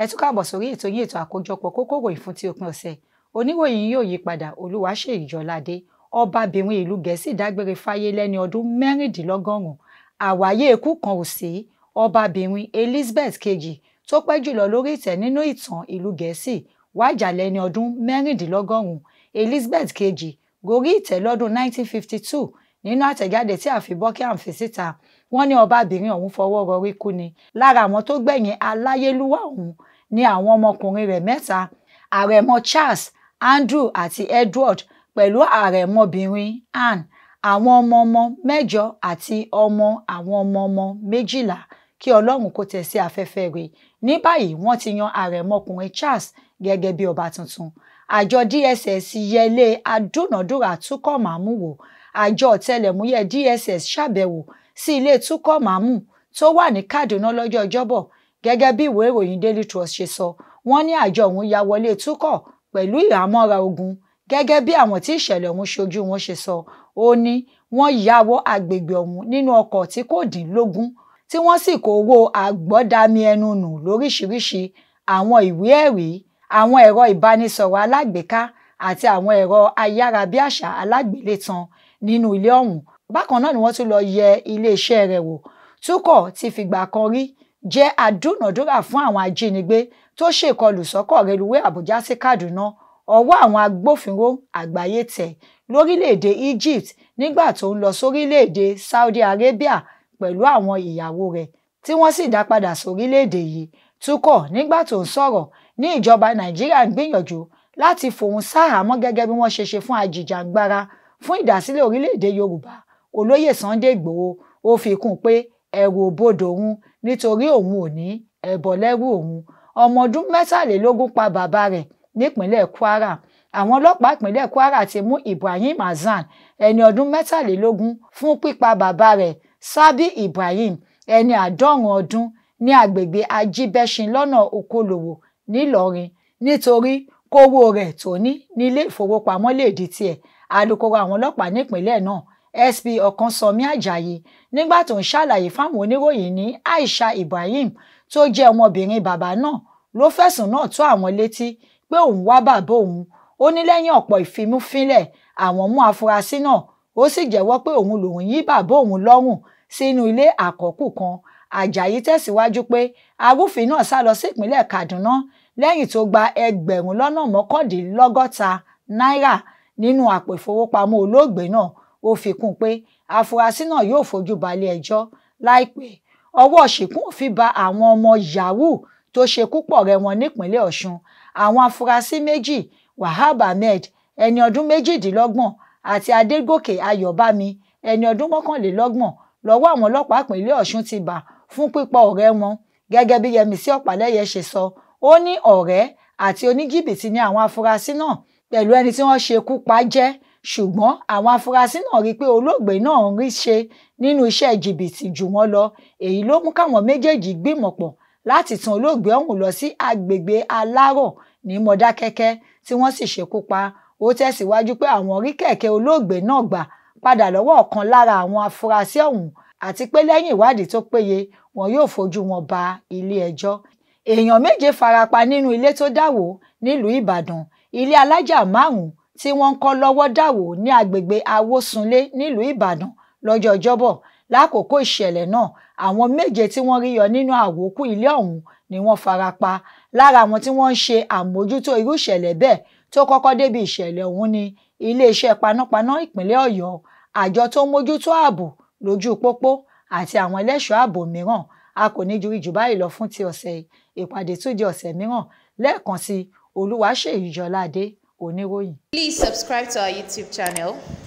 ẹ tún káàbọ̀ sórí ètò yín ètò àkójọpọ̀ kókó ìròyìn fún ti òpin ọ̀sẹ̀ oníròyìn yóò yí padà olúwaṣèyí jọládé ọbabìnrin ìlú gẹ̀ẹ́sì dágbére fáyé lẹ́ni ọdún mẹ́rìndínlọ́gọ́rùn-ún àwáyé ikú kan ò sí ọbabìnrin elizabeth kejì tó pẹ́ jùlọ lórí ìtẹ́ nínú ìtàn ìlú gẹ̀ẹ́sì wájà lẹ́ni ọdún mẹ́rìndínlọ́gọ́rùn-ún elizabeth kejì gorí ìtẹ́ lọ́dún 1952 nínú àtẹ̀jáde tí àfi buckingham fi síta wọ́n ní ọbabìnrin ọ̀hún fọwọ́ rọrí kú ni lára àwọn tó gbẹ̀yìn aláyélúwà ọ̀hún ní àwọn ọmọkùnrin rẹ̀ mẹ́ta àrẹ̀mọ charles andrew àti edward pẹ̀lú àrẹ̀mọbìnrin anne àwọn ọmọ ọmọ mẹ́jọ àti ọmọ àwọn ọmọ ọmọ méjìlá kí ọlọ́run kó tẹ̀ sí afẹ́fẹ́ rẹ̀ ní báyìí wọ́n ti yan àrẹ̀mọkùnrin charles gẹ́gẹ́ bí ọba tuntun àjọ dss yẹlé adúnàdúrà túkọ̀ màmú wò àjọ ọ̀tẹlẹ̀múyẹ́ dss ṣàbẹ̀wò sí ilé túkọ̀ màmú tó wà ní kaduna lọ́jọ́ ọjọ́bọ̀ gẹ́gẹ́ bí ìwé ìròyìn daily trust ṣe sọ wọ́n ní àjọ ọ̀hún ya wọlé túkọ̀ pẹ̀lú ìhámọ́ra ogun gẹ́gẹ́ bí àwọn tí ìṣẹ̀lẹ̀ ọ̀hún ṣojú wọn ṣe sọ ó ní wọ́n ya wọ agbègbè ọ̀hún nínú ọkọ̀ tí kò dín lógún tí wọ́n sì kó owó àgbọ́dami ẹnu nù lóríṣiríṣi àwọn ìwé ẹ̀rí àwọn ẹ̀rọ ìbánisọ̀rọ̀ alágbèéká àti àwọn ẹ̀rọ ayárabíàṣá alágbélétan nínú ilé ọ̀hún bákan náà ni wọ́n tún lọ yẹ iléeṣẹ́ rẹ̀ wò túkọ̀ ti fìgbà kan rí jẹ́ adúnàdúrà fún àwọn ajínigbé tó ṣèkọlù sọ́kọ̀ reluwé àbújá sí kaduna ọwọ́ àwọn agbófinró àgbáyé tẹ̀ lórílẹ̀‐èdè egypt nígbà tó ń lọ sórílẹ̀‐èdè saudi arabia pẹ̀lú àwọn ìyàwó rẹ̀ tí wọ́n sì dá padà sórílẹ̀‐èdè yìí túkọ̀ nígbà tó ń sọ̀rọ̀ ní ìjọba nàìjíríà ń gbìyànjú láti fòun sáhàámọ́ gẹ́gẹ́ bí wọ́n ṣe ṣe fún ajìjàǹgbara fún ìdásílẹ̀ orílẹ̀‐èdè yorùbá olóyè sunday igbòho ó fi kún un pé ẹ̀rù òbodò òun nítorí òun ò ní ẹbọ lẹ́rù òun ọmọ ọdún mẹ́tàlélógún pa bàbá rẹ̀ nípínlẹ̀ kwara àwọn ọlọ́pàá ìpínlẹ̀ kwara ti mú ibrahim hasan ẹni ọdún mẹ́tàlélógún fún pípa bàbá rẹ̀ sábì ibrahim ẹni àádọ́rùn ọdún ní agbègbè ajíbẹ́sìn lọ́nà okòlòwò ńìlọrin nítorí kówó rẹ̀ tó ní nílé ìfowópamọ́ lè di tiẹ̀ alūkkóró àwọn ọlọ́pàá nípínlẹ̀ náà sp ọ̀kánsánmi ajayi nígbà tó ń ṣàlàyé fáwọn oníròyìn ní aisha ibrahim tó jẹ́ ọmọbìnrin bàbá náà ló fẹ̀sùn náà tó àwọn létí pé òun wá bàbá òun ó ní lẹ́yìn ọ̀pọ̀ ìfimúfínlẹ̀ àwọn mú afurasí náà ó sì jẹ́wọ́ pé òun lòun yí bàbá òun lọ́rùn sínú ilé àkọ́kù kan ajayi tẹ̀síwájú pé arúfin náà sá lọ sí ìpínlẹ̀ kaduna lẹ́yìn tó gba ẹgbẹ̀rún lọ́nà mọ́kàndínlọ́gọ́ta náírà nínú àpò ìfowópamọ́ olóògbé náà ó fi kún un pé afurasí náà yóò fojú balẹ̀ ẹjọ́ láìpẹ́ ọwọ́ ṣìkún òfin ba àwọn ọmọ yahoo tó ṣekú pọ̀ rẹ́ wọn nípínlẹ̀ ọ̀ṣun àwọn afurasí méjì wahab ahmed ẹni ọdún méjìdínlọ́gbọ̀n àti adégòkè ayọ̀bámi ẹni ọdún mọ́kànlélọ́gbọ̀n lọ́wọ́ àwọn ọlọ́pàá ìpínlẹ̀ ọ̀ṣun ti bà fún pípa ọ̀rẹ́ wọn gẹ́gẹ́ bí yẹmísí ọ̀pálẹ́yẹ ṣe sọ ó ní ọ̀rẹ́ àti oníjìbìtì ni àwọn afurasí náà pẹ̀lú ẹni tí wọ́n ṣekú pa jẹ́ ṣùgbọ́n àwọn afurasí náà rí i pé olóògbé náà ń rí ṣe nínú iṣẹ́ jìbìtì jù wọ́n lọ èyí ló mú káwọn méjèèjì gbìmọ̀ pọ̀ láti tan olóògbé ọ̀hún lọ sí agbègbè alárọ̀ ní mọdákẹ́kẹ́ tí wọ́n sì ṣekú pa ó tẹ̀síwájú pé àwọn rí kẹ̀kẹ́ olóògbé náà gbà padà lọ́wọ́ ọ̀kan lára àwọn afurasí ọ̀hún àti pé lẹ́yìn ìwádìí tó péye wọn yóò fojú wọn ba ilé ẹjọ́ èèyàn méje farapa nínú ilé tó dáwó nílùú ìbàdàn ilé alájà márùn-ún tí wọ́n ń kọ́ lọ́wọ́ dàwó ní agbègbè awósunlé nílùú ìbàdàn lọ́jọ́ ọjọ́bọ̀ lákòókò ìṣẹ̀lẹ̀ náà àwọn méje tí wọ́n rí yọ nínú àwòkù ilé ọ̀hún ni wọ́n fara pa lára àwọn tí wọ́n ń ṣe àmójútó irú ìṣẹ̀lẹ̀ bẹ́ẹ̀ tó kọ́kọ́ débi ìṣẹ̀lẹ̀ ọ̀hún ni iléeṣẹ́ panápaná ìpínlẹ̀ ọ̀yọ́ àjọ tó ń mójútó ààbò lójú pópó àti àwọn ẹlẹ́ṣọ́ ààbò mìíràn a kò ní ju ìjù báyìí lọ fún ti ọ̀sẹ̀ ìpàdé tó di ọ̀sẹ̀ mìíràn lẹ́ẹ̀kan sí olúwaṣèyí jọládé oníròyìn. Please subscribe to our YouTube channel